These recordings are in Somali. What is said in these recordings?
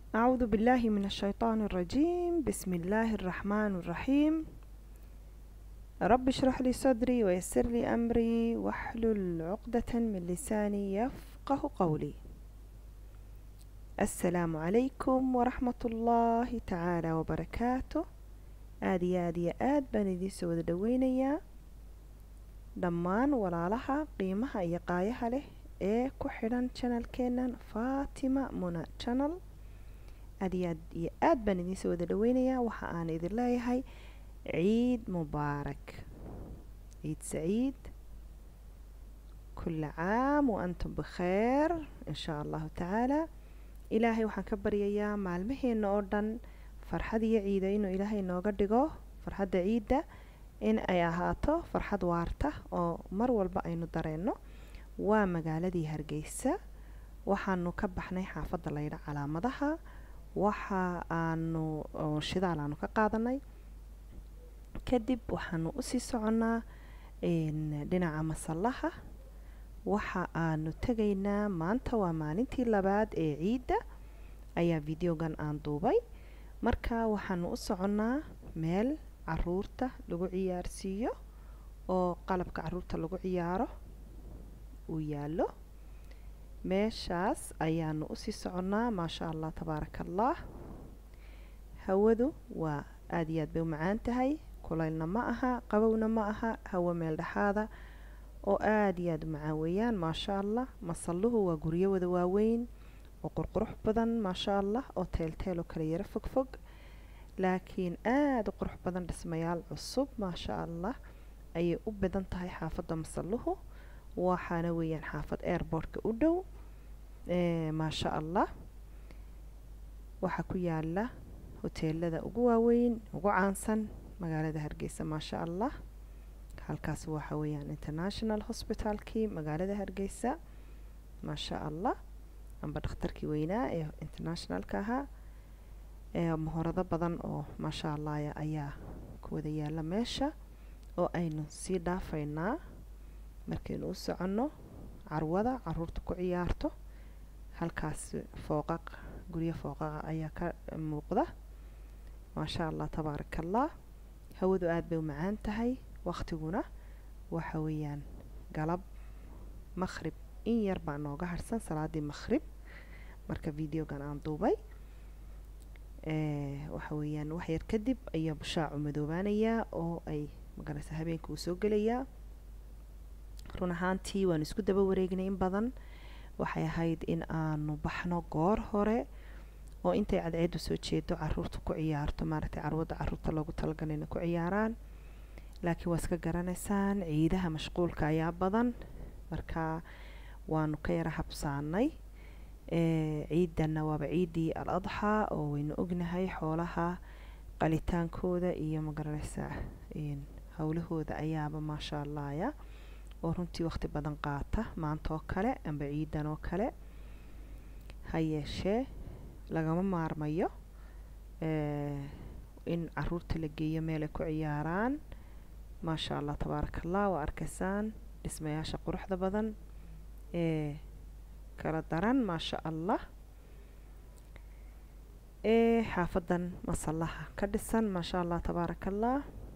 أعوذ بالله من الشيطان الرجيم بسم الله الرحمن الرحيم رب اشرح لي صدري ويسر لي أمري واحلل عقدة من لساني يفقه قولي السلام عليكم ورحمة الله تعالى وبركاته aada iyo aada iyo aad baan idiinsoo wada dhaweynayaa dhammaan walaalaha qiimaha iyo qaayaha leh ee ku xidhan channelkeenan fatima muna channel aada iyo aad iyo aad baan idiinsoo wada dhaweynayaa waxa aan idin leeyahay ciid mubaarak ciid saciid kula caam wa antum bikheer in shaa allahu tacaala ilaahay waxaan ka baryayaa maalmaheena oo dhan farxad iyo ciida inuu ilaahay nooga dhigo farxadda ciidda in ay ahaato farxad waarta oo mar walba aynu dareenno waa magaaladii hargeysa waxaanu ka baxnay xaafadda laydha calaamadaha waxa aanu shidaal aanu ka qaadanay kadib waxaanu usii soconnaa dhinaca masallaha waxa aanu tegaynaa maanta waa maalintii labaad ee ciidda ayaa videogan aan duubay marka waxaanu u soconnaa meel caruurta lagu ciyaarsiiyo oo qalabka caruurta lagu ciyaaro uu yaallo meeshaas ayaanu usii soconnaa maasha allah tabaaraka allah hawadu waa aada iyo aad bay u macaan tahay kulaylna ma aha qabowna ma aha hawo meel dhexaada oo aada iyo aada u macaan weeyaan maasha allah masalluhu waa guryo wada waaweyn oo qurqurux badan maasha allah oo teelteel oo kala yaro fog fog laakiin aada u qurux badan dhismayaal cusub maasha allah ayay u badan tahay xaafadda masalluhu waxaana weeyaan xaafad airbortka u dhow maasha allah waxaa ku yaala hoteelada ugu waaweyn ugu caansan magaalada hargeysa maasha allah halkaas waxa weeyaan international hospitalkii magaalada hargeysa maasha allah amba dhakhtarkii weynaa ee internationalka ahaa mahorado badan oo maasha allah ayaa ku wada yaala meesha oo aynu sii dhaafaynaa markaynu u soconno carwada caruurta ku ciyaarto halkaas fooqaq guryo fooqaqa ayaa ka muuqda maasha allah tabaaraka allah hawadu aada bay u macaan tahay waqtiguna waxa weeyaan galab maqhrib in yar baa nooga harsan salaadii maqhrib marka videogan aan duubay waxa weeyaan wax yar kadib ayaa bushaacu madoobaanayaa oo ay magaraysa habeenka uu soo gelayaa run ahaantii waanu isku daba wareegnay in badan waxay ahayd in aanu baxno goor hore oo intay cadceedu soo jeedo caruurta ku ciyaarto maaragtay carwadda caruurta loogu talagalay inay ku ciyaaraan laakiin waa iska garanaysaan ciidaha mashquulka ayaa badan marka waanu ka yara habsaanay ciidanna waaba ciiddii al adxaa oo waynu ognahay xoolaha qalitaankooda iyo magaranaysaa howlahooda ayaaba maasha allahya oo runtii waqti badan qaata maanta oo kale amba ciidan oo kale ha yeeshee lagama maarmayo in caruurta la geeyo meel ay ku ciyaaraan maasha allah tabaaraka allah waa arkaysaan dhismayaasha quruxda badan ee kala daran maasha allah ee xaafadan masallaha ka dhisan maasha allah tabaaraka allah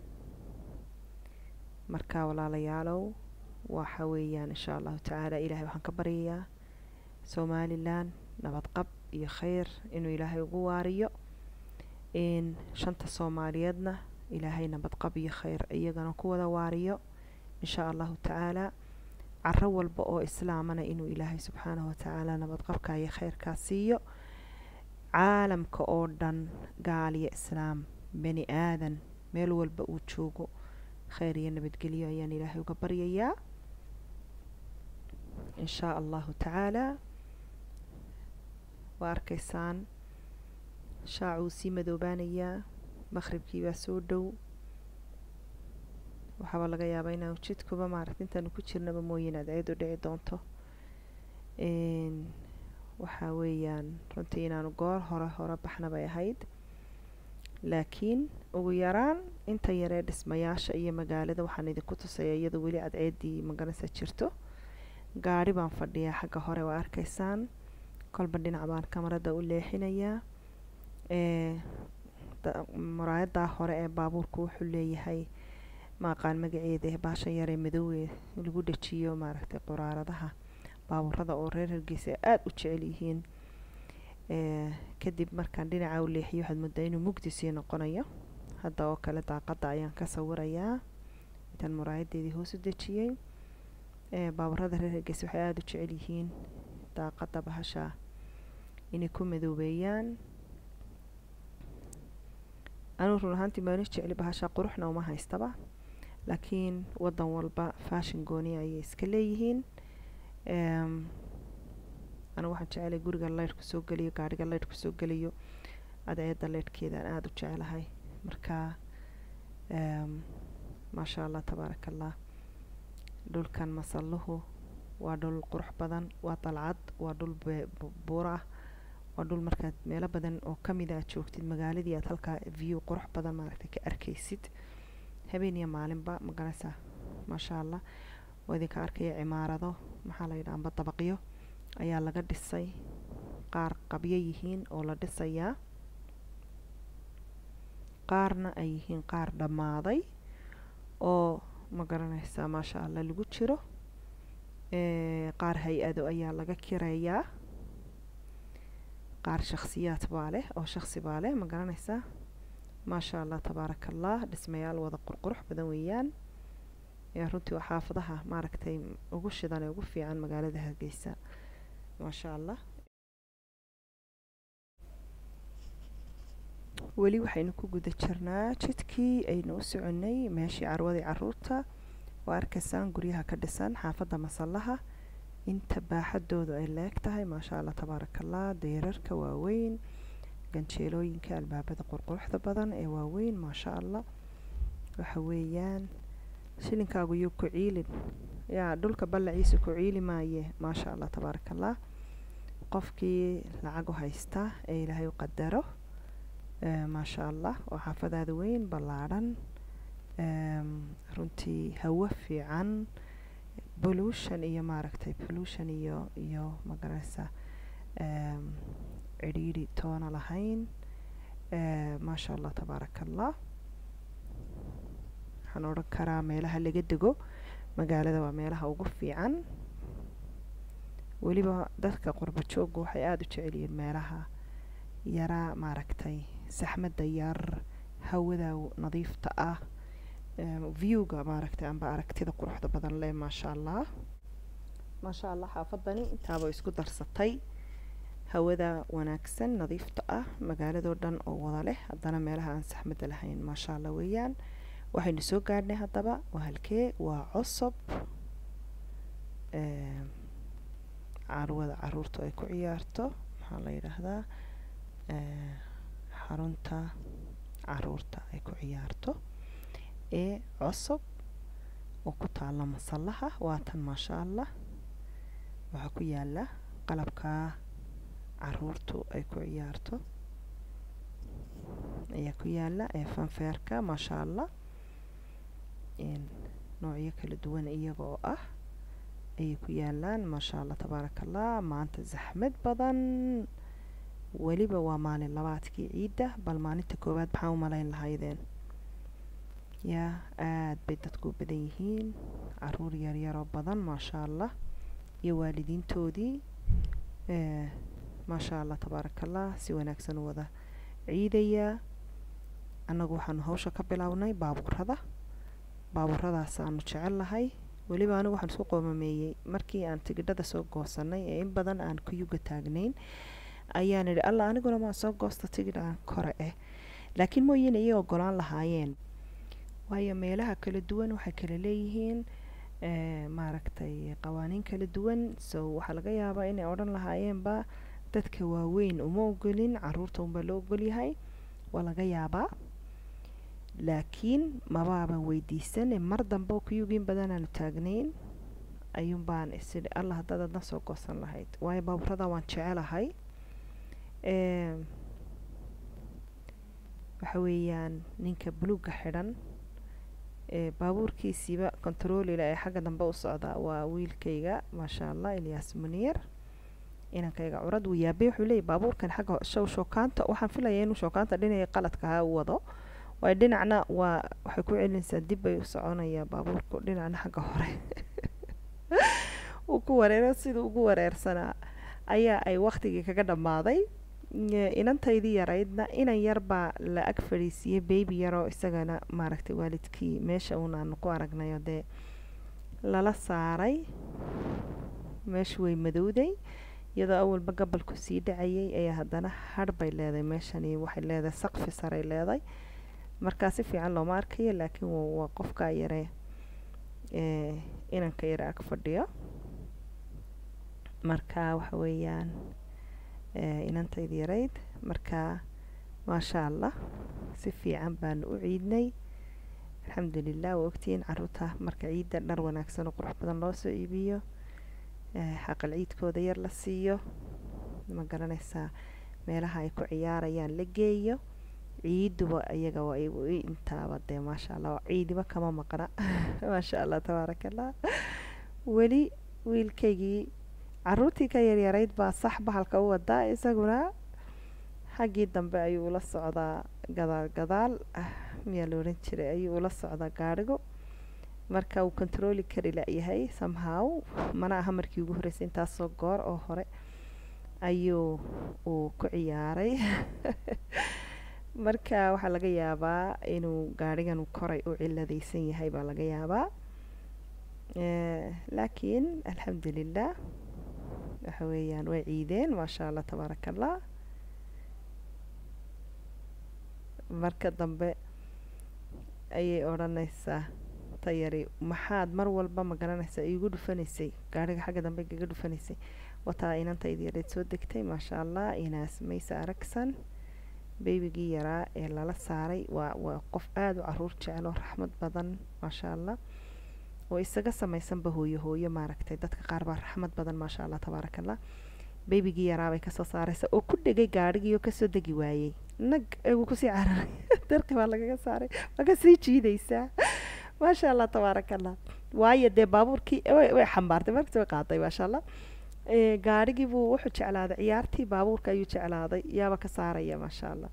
marka walaalayaalow waxa weeyaan insha allahu tacaala ilaahay waxaan ka baryayaa somalilan nabadqab iyo kheyr inuu ilaahay ugu waariyo in shanta soomaaliyeedna ilaahay nabadqab iyo kheyr iyagana ku wada waariyo insha allahu tacaala caro walba oo islaamana inuu ilaahay subxaanahu watacaala nabadqabka iyo kheyrkaa siiyo caalamka oo dhan gaal iyo islaam bani aadan meel walba uu joogo kheyr iyo nabadgelyo ayaan ilaahay uga baryayaa in shaa allahu tacaala waa arkaysaan shaacuu sii madoobaanayaa maqhribkii baa soo dhow waxaaba laga yaabaa inaanu jidkuba maaragta intaanu ku jirnaba mooyeen adceedu dhici doonto waxaa weeyaan runtii inaanu goor hore hore baxna bay ahayd laakiin ugu yaraan inta yaree dhismayaasha iyo magaalada waxaan idinku tusaya iyadoo weli cadceedii maganaysa jirto gaari baan fadhiyaa xagga hore waa arkaysaan kolba dhinac baan kamarada u leexinayaa muraayadaa hore ee baabuurku wuxuu leeyahay maaqaan magaceeda baasha yaree madowee lagu dhajiyo maaragtay quraaradaha baabuurada oo reer hargeysa aada u jecel yihiin kadib markaan dhinaca u leexiyo waxaad moodaa inuu mugdi sii noqonayo hadda oo kale daaqadda ayaan ka sawirayaa intaan muraayadeedii hoos u dejiyey baabuurada reer hargeysa waxay aada u jecel yihiin daaqadda bahasha inay ku madoobeeyaan anuu run ahaantii maana jecli bahasha quruxna uma haystaba laakiin wadan walba fashion gooni ayay iska leeyihiin anigu waxaan jecelay guriga leydhku soo geliyo gaadhiga leydhku soo geliyo adeecadda leydhkeedaan aada u jecelahay marka maasha allah tabaaraka allah dhulkan masalluhu waa dhul qurux badan waa dalcad waa dhul buur ah waa dhul markaad meelo badan oo kamida aad joogtid magaaladii aad halkaa view qurux badan maaragtay ka arkaysid habeen iyo maalinba magaranaysaa maasha allah oo idinka arkaya cimaarado maxaa la yidhaha amba dabaqyo ayaa laga dhisay qaar qabyo yihiin oo la dhisayaa qaarna ay yihiin qaar dhammaaday oo ma garanaysaa maasha allah lagu jiro qaar hay-ado ayaa laga kireeyaa qaar shakhsiyaad baa leh oo shaksi baa leh ma garanaysaa maasha allah tabaaraka allah dhismayaal wada qurqurux badan weeyaan runtii waa xaafadaha maaragtay ugu shidan ee ugu fiican magaalada hargeysa maasha allah weli waxaynu ku guda jirnaa jidkii aynu u soconay meeshii carwadii caruurta waa arkaysaan guryaha ka dhisan xaafadda masallaha inta baaxadoodu ay leeg tahay maasha allah tabaaraka allah deerarka waaweyn ganjeelooyinka albaabada qurquruxda badan ee waaweyn maasha allah waxa weeyaan shilinkaagu yuu ku ciilin yaa dhulka ballaciisa ku ciili maaye maasha allah tabaaraka allah qofkii lacag u haysta ee ilaahay u qadaro maasha allah oo xaafadaada weyn ballaadhan runtii hawo fiican pollution iyo maaragtay pollution iyo iyo magaranaysa cidhiidhi toona lahayn maasha allah tabaaraka allah waxaan odhan karaa meelaha laga dego magaalada waa meelaha ugu fiican weliba dadka qurba joogga waxay aada u jecel yihiin meelaha yaraa maaragtay saxmadda yar hawada nadiifta ah viewga maaragtay amba aragtida quruxda badan leh maasha allah maasha allah xaafadani intaaba isku darsatay hawada wanaagsan nadiifta ah magaaladoo dhan oo wada leh haddana meelaha aan saxmadda lahayn maasha allah weeyaan waxaynu soo gaadhnay haddaba waa halkee waa cosob carwada caruurtu ay ku ciyaarto maxaa la yidhaahdaa xarunta caruurta ay ku ciyaarto ee cosob oo ku taalla masallaha waatan maasha allah waxaa ku yaala qalabkaa caruurtu ay ku ciyaarto ayaa ku yaala ee fanfeerka maasha allah noocyo kala duwan iyaga oo ah ayay ku yaalaan maasha allah tabaaraka allah maanta zaxmad badan weliba waa maalin labaadkii ciidda bal maalinta koowaad maxaa u malayn lahaydeen yaa aada bay dadku u badan yihiin caruur yaryaroo badan maasha allah iyo waalidiintoodii maasha allah tabaaraka allah si wanaagsan u wada ciidayaa annagu waxaanu hawsha ka bilownay baabuurada baabuuradaas-aanu jecel lahay weliba anigu waxaan isku qoomameeyey markii aan tigidhada soo goosanay ee in badan aan kuyuga taagnayn ayaan idhi alla aniguna maan soo goosta tigidh aan kore eh laakiin mooyeen iyay ogolaan lahaayeen waayo meelaha kala duwan waxay kala leeyihiin maaragtay qawaaniin kala duwan so waxaa laga yaabaa inay odhan lahaayeenba dadka waaweyn uma ogolin caruurta unbaa loo ogolyahay waa laga yaabaa laakiin mabaaban weydiisane mar dambe kuyugiin badan aanu taagnayn ayuun baan isidhi allah haddaad adna soo goosan lahayd waayo baaburada waan jecelahay waxa weeyaan ninka buluugga xidhan baabuurkiisiiba kontaroolila ee xagga dambe u socda waa wiilkayga maasha allah ilyaas muniir inankayga curad wuu yaabay wuxuu leeyay baabuurkan xagga show shookaanta waxaan filaya inuu shookaanta dhinacii qaladka ahaa u wado waayo dhinacna waa waxay ku celinaysaa dib bay u soconayaa baabuurku dhinacna xagga hore uu ku wareero siduu ugu wareersanaa ayaa ay waktigii kaga dhammaaday inantaydii yaraydna inan yar baa la ag fadhiisiiyey baby yaroo isagana maaragtay waalidkii meesha uun aanu ku aragnayo dee lala saaray meeshu way madowday iyadoo awalba gabalku sii dhacayay ayaa haddana hadh bay leedahay meeshani waxay leedahay saqfi saray leedahay markaa si fiican looma arkayo laakiin waa qofkaa yaree inanka yare ag fadhiyo marka waxa weeyaan inantayda yarayd marka maasha allah si fiican baanu u ciidnay alxamdulilah waa ogtihiin caruurta marka ciidda dhar wanaagsan oo qurux badan loo soo iibiyo xaqal ciidkooda yar la siiyo ma garanaysaa meelaha ay ku ciyaarayaan la geeyo ciiduba iyaga waa intaaba dee maasha allah ciidiba kama maqna maasha allah tabaaraka allah weli wiilkaygii caruurtii ka yaryarayd baa sax bahalka u wadaa isaguna xaggii dambe ayuu ula socdaa gadaal gadaal miyaa la odhan jiray ayuu ula socdaa gaadhigu marka uu controli kari la-yahay somehow mana aha markii ugu horreysay intaasoo goor oo hore ayuu uu ku ciyaaray marka waxaa laga yaabaa inuu gaadhigan koray u ciladaysan yahay baa laga yaabaa laakiin alxamdulilah waxa weeyaan way ciideen maasha allah tabaaraka allah marka dambe ayay odhanaysaa tayari maxaad mar walba ma garanaysaa iigu dhufanaysay gaadhiga xagga dambe igaga dhufanaysay wataa inantayda yareed soo degtay maasha allah inaas maysa aragsan beybigii yaraa ee lala saaray waa waa qof aada u caruur jecel oo raxmad badan maasha allah oo isaga samaysanba hooyo hooyo maaragtay dadka qaar baa raxmad badan maasha allah tabaaraka allah beybigii yaraabay kasoo saaraysa oo ku dhegay gaadhigii oo kasoo degi waayey nag wuu kusii cararay darqi baa lagaga saaray waa kasii jiidaysaa maasha allah tabaaraka allah waayo dee baabuurkii way xambaartay markasi way qaaday maasha allah gaadhigii buu wuxuu jeclaaday ciyaartii baabuurka ayuu jeclaaday yaaba ka saaraya maasha allah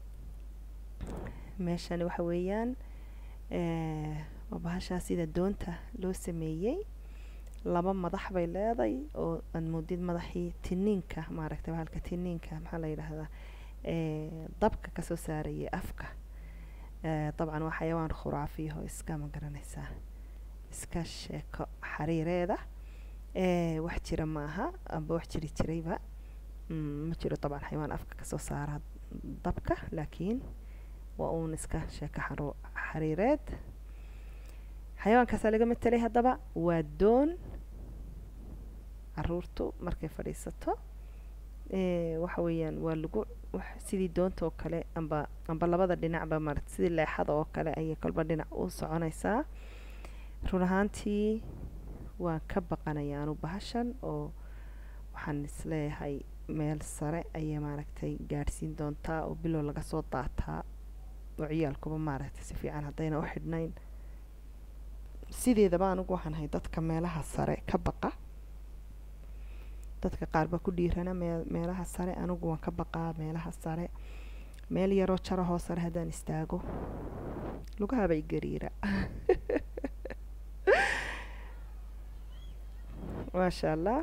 meeshani waxa weeyaan waa bahashaa sida doonta loo sameeyey laba madax bay leeday oo aad moodid madaxii tiniinka maaragtay bahalka tiniinka maxaa la yidhaahdaa dabka kasoo saarayay afka dabcan waa xayawaan khuraafiyaho iska ma garanaysaa iska sheeko xariireeda wax jira ma aha amba wax jiri jirayba ma jiro dabcan xayawaan afka kasoo saara dabka laakiin waa uun iska sheeko xariireed xayawaankaasaa laga matelay haddaba waa doon caruurtu markay fadhiisato waxa weeyaan waa lagu sidii doonta oo kale amba amba labada dhinacba marat sidii leexada oo kale ayay kolba dhinac u soconaysaa run ahaantii waan ka baqanaya anu bahashan oo waxaan isleeyahay meel sare ayay maaragtay gaadhsiin doontaa oo bilow laga soo daataa oo ciyaalkuba maaragtay si fiican haddayna u xidhnayn sideedaba anigu waxaan ahay dadka meelaha sare ka baqa dadka qaar baa ku dhiirana mee meelaha sare anigu waan ka baqaa meelaha sare meel yaroo jarahoo sare haddaan istaago lugahabay gariira maasha allah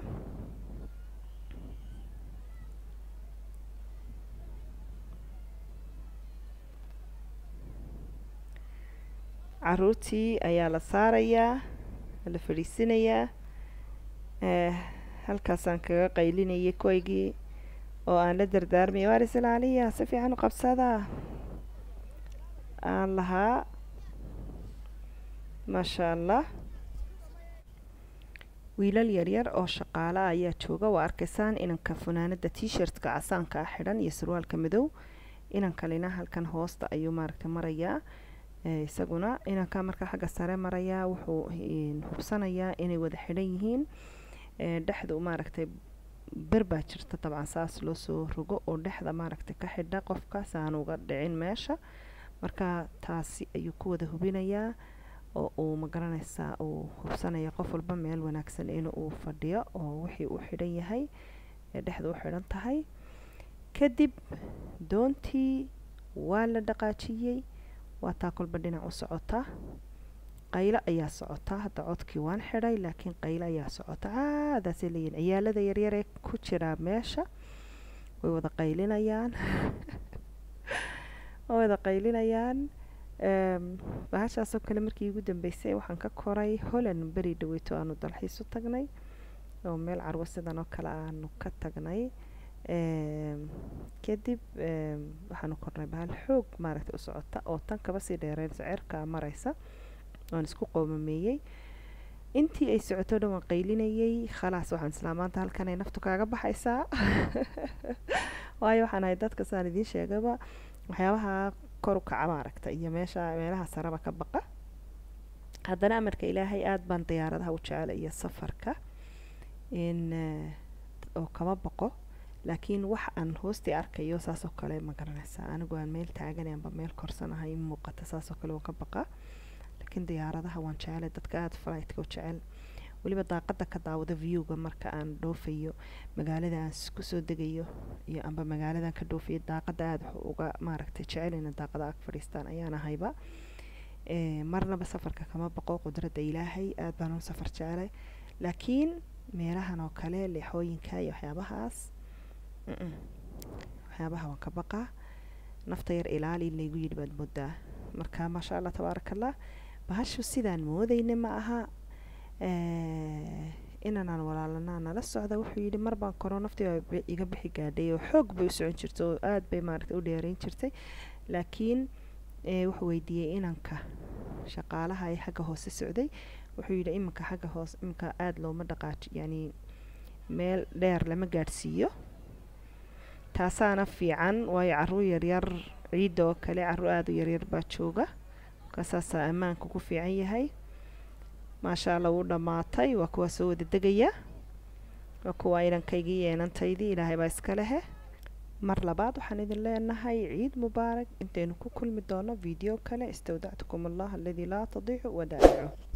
caruurtii ayaa la saarayaa la fadhiisinayaa halkaasaan kaga qaylinayay kuwaygii oo aan la dardaarmaya waaris ilaaliya si fiican u qabsadaa aan lahaa maasha allah wiilal yaryar oo shaqaala ayaa jooga waa arkaysaan inanka funaanada t-shirtka casaanka ah xidhan iyo surwaalka madow inankalina halkan hoosta ayuu maaragtay marayaa isaguna inanka marka xagga sare marayaa wuxuu hubsanayaa inay wada xidhan yihiin dhexda maaragtay ber baa jirta dabcan saas loo soo rogo oo dhexda maaragtay ka xidha qofka saan uga dhicin meesha marka taasi ayuu ku wada hubinayaa oo uu magaranaysaa uu hubsanaya qof walba meel wanaagsan in uu fadhiyo oo wixii uu xidhan yahay ee dhexda u xidhan tahay kadib doontii waa la dhaqaajiyey waa taa kolba dhinac u socota qaylo ayaa socota hadda codkii waan xidhay laakiin qaylo ayaa socota caadaasay leeyihin ciyaalada yaryaree ku jiraa meesha way wada qaylinayaan way wada qaylinayaan bahashaasoo kale markii igu dambeysay waxaan ka koray holland beri dhaweyto aanu dalxiis u tagnay oo meel carwo sidan oo kale aanu ka tagnay kadib waxaanu kornay bahal xoog maaragtay u socota oo tan kaba sii dheereysa cerkaa mareysa waan isku qoomameeyey intii ay socoto dhan waan qaylinayay khalaas waxaan islaa maanta halkan ay naftu kaaga baxaysaa waayo waxaan ahay dadka saan idiin sheegaba waxyaabaha kor u kaca maaragta iyo meesha meelaha saraba ka baqa haddana amarka ilaahay aada baan diyaaradaha u jecela iyo safarka in oo kama baqo laakiin wax aan hoostii arkayo saasoo kale ma garanaysaa anigu aan meel taaganay amba meel korsanahay muuqata saasoo kale waan ka baqaa laakiin diyaaradaha waan jecelay dadka aada flightka u jecel weliba daaqada ka daawada viewga marka aan dhoofayo magaalada aan kusoo degayo iyo amba magaaladan ka dhoofayo daaqada aada wax uga maaragtay jecelina daaqada ag fadhiistaan ayaan ahayba marnaba safarka kama baqo qudradda ilaahay aada baan u safar jecelay laakiin meelahan oo kale leexooyinka iyo waxyaabahaas waxyaabaha waan ka baqaa nafta yar ilaali in laygu yidhi baad moodaa marka maasha allah tabaaraka allah bahashu sidaan moodayna ma aha inanaan walaalanaa nala socda wuxuu yidhi mar baan koro naftii iga bixi gaadhay oo xoog bay u socon jirtay oo aada bay maaragtay u dheereyn jirtay laakiin wuxuu weydiiyey inanka shaqaalaha ee xagga hoose socday wuxuu yidhi iminka xagga hoose iminka aada looma dhaqaaji yani meel dheer lama gaadhsiiyo taasaana fiican waayo caruur yaryar ciidda oo kale caruur aada u yaryar baa jooga markaasaasaa ammaanka ku fiican yahay maasha allah wuu dhammaatay waa kuwaa soo wada degaya waa kuwaa inankaygii yeenantaydii ilaahay baa iska lehe mar labaad waxaan idin leenahay ciid mubaarak intaynu ku kulmi doono video kale istawdactukum allah aladii laa tadiicu wadaa'icu